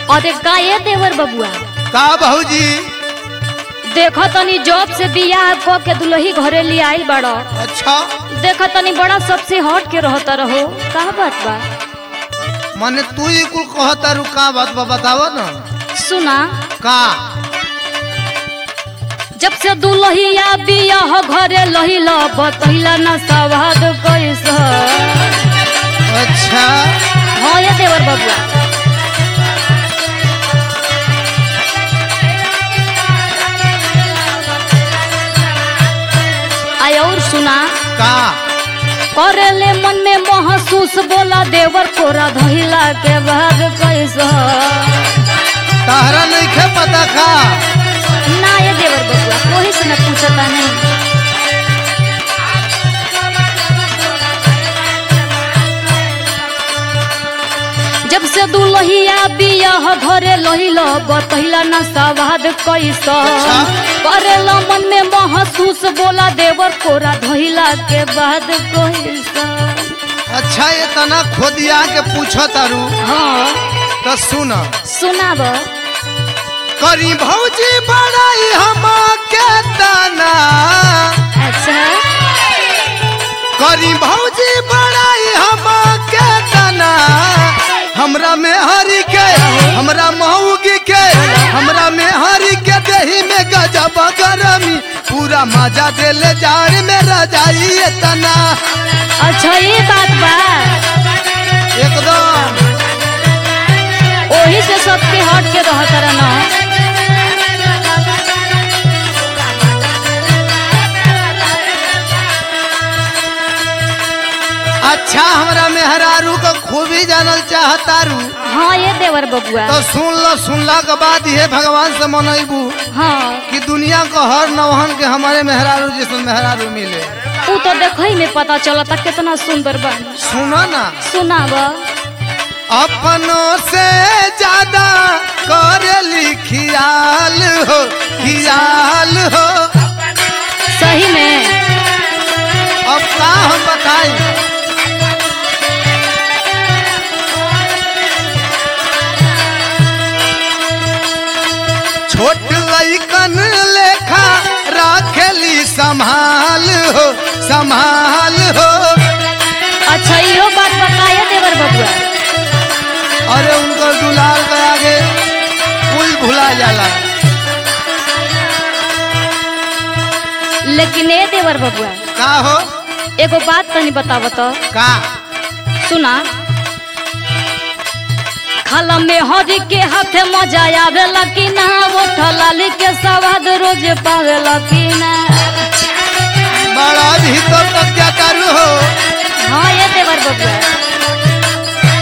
अरे का ये देवर बबुआ का भौजी देखो तनी जॉब से बियाह क के दुल्ही घरे ले आइल बड़ो अच्छा देखो तनी बड़ा सबसे हट के रहता रहो का बात बा माने तू ही कुल कहता रू का बात बा बताव ना सुना का जब से दुल्हिया बियाह घरे लहिला बतहिला ना सवाद कैसा अच्छा हाँ ये देवर बबुआ आय और सुना का करेले मन में महसूस बोला देवर कोरा धइला के बाद कैसा तहरा नहीं खे पता का ना ये देवर बबुआ कोई से न पूछता नहीं जब से दुल्हिया बियाह घरे लहिला बतहिला ना सवाद कैसा अच्छा। करेला मन में महसूस बोला देवर कोरा धइला के बाद कैसा अच्छा ये तना खोदिया के पूछो तारू हाँ तो सुन सुनाब करी भौजी बड़ाई हम के तना अच्छा करी भौजी बड़ाई हम के तना हमरा में हरी के हमरा मऊगी के हमरा में हरी के देही में गजब गरमी पूरा मजा देले जाड़ में रजाई तना अच्छा ये बात बा एकदम ओही से सबके हट के रहत रहना अच्छा हमरा मेहरारू का खूबी जानल चाहतारू हाँ ये देवर बबुआ तो सुन लो सुनला के बाद ये भगवान से मनैबू हाँ कि दुनिया का हर नौहन के हमारे मेहरारू जैसे मेहरारू मिले ऊ तो देखई में पता चलता कितना सुंदर बन सुनो ना सुनाब अपनों से ज्यादा करेली खियाल हो खियाल हो सही में अब का हम बताई छोट लइकन लेखा राखेली संभाल हो संभाल हो अच्छा इहो बात बताया देवर बबुआ अरे उनको दुलार के आगे कुल भुला जाला लेकिन ए देवर बबुआ का हो एगो बात तनी बताव तो का सुना खाला में हरी के हाथे मजा आवेला कि ना ओठ लाली के स्वाद रोज पावेला कि ना बड़ा भीतर तक क्या करू हो हाँ ये देवर बबुआ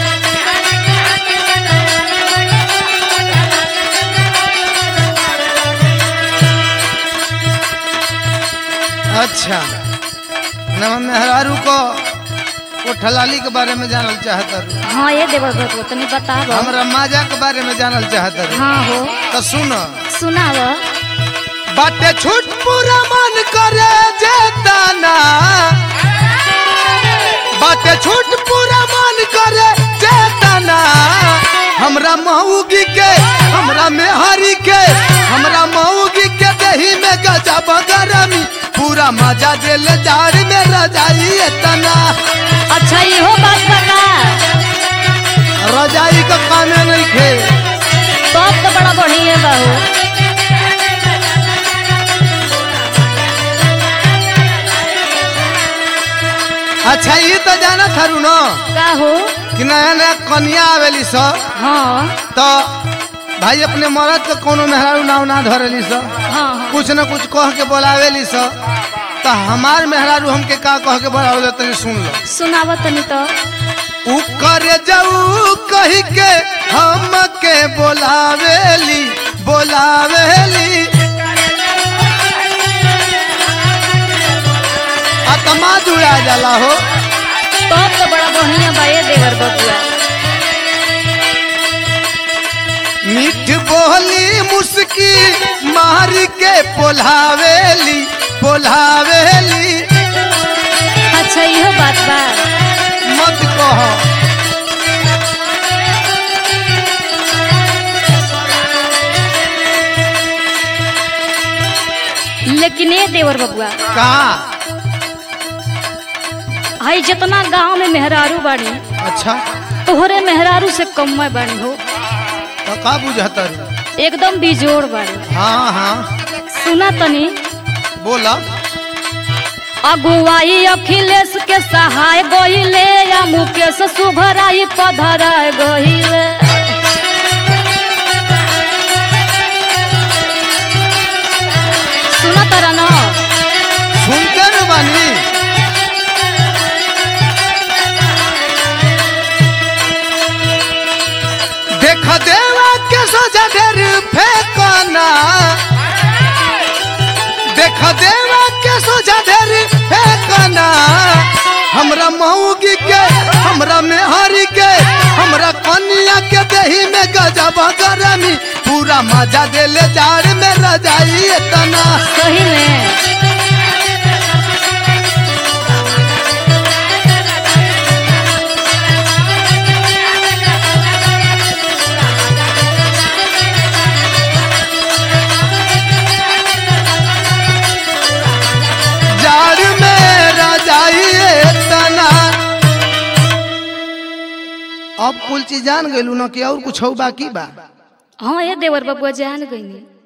अच्छा नमन मेहरारू को कोठलाली के बारे में जानल चाहता रू हाँ ये देवर बबुआ तनी बताव हमरा माजा के बारे में जानल चाहता रू हाँ हो तो सुन सुनाव बाटे छूट पूरा मन करे जेताना बाटे छूट पूरा मन करे जेताना हमरा मऊगी के हमरा मेहरी के हमरा मऊगी के दही में गजब गरमी पूरा मजा दिल जाड़ में रजाई तना अच्छा इहो बात बता रजाई का कामे नहीं खे सब तो बड़ा बढ़िया बाहू अच्छा ये तो जाना थारू न का हो कि नया नया कन्या आवेली सब हाँ तो भाई अपने मरद के कोनो मेहरारू नाव ना धरेली स हाँ हाँ कुछ न कुछ कह के बोलावेली स तो हमार मेहरारू हमके का कह के बोलावेले तनी सुन लो सुनाव तनी तो उ करे जाऊ कही के हमके बोलावेली बोलावेली आत्मा जुड़ा जाला हो सब तो बड़ा बढ़िया बा ये देवर बबुआ मीठ बोली मुस्की मार के पोलावेली पोलावेली अच्छा इहो बात बा मत कहो लेकिन ए देवर बबुआ का हई जितना गांव में मेहरारू बाड़ी अच्छा तोहरे मेहरारू से कम में बाड़ी हो तो का बुझतर एकदम बिजोड़ बाड़ी हाँ हाँ सुना तनी बोला अगुवाई अखिलेश के सहाय गहिले या मुकेश सुभराई पधराय गहिले सुना तारा ना सुनते न बानी देख देवा के सोजा ढेर फेंकना देख देवा के सोजा ढेर फेंकना हमरा मऊगी के हमरा मेहरी के हमरा कनिया के देही में गजब गरमी पूरा मजा देले जाड़ में रजाई इतना सही में जाड़ में रजाई तना अब कुल चीज जान गइलू ना कि और कुछ हो बाकी बा हाँ ये देवर बबुआ जान गई